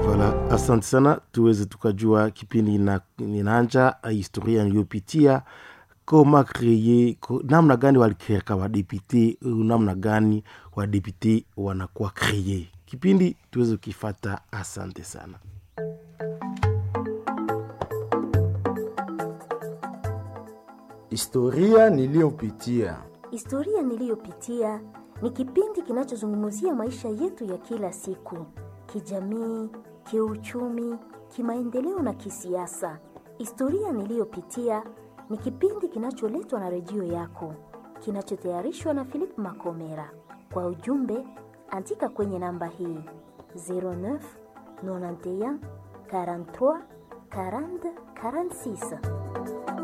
Voilà, asante sana, tuweze tukajua kipindi ina- inaanja historia niliyopitia koma kreye ko, namna gani walikreka wadepute namna gani wadepute wanakuwa kreye kipindi tuweze kukifata asante sana Historia niliyopitia. Historia niliyopitia ni kipindi kinachozungumzia maisha yetu ya kila siku, kijamii, kiuchumi, kimaendeleo na kisiasa. Historia niliyopitia ni kipindi kinacholetwa na redio yako, kinachotayarishwa na Philip Makomera. Kwa ujumbe, andika kwenye namba hii 09 91 43 40 46.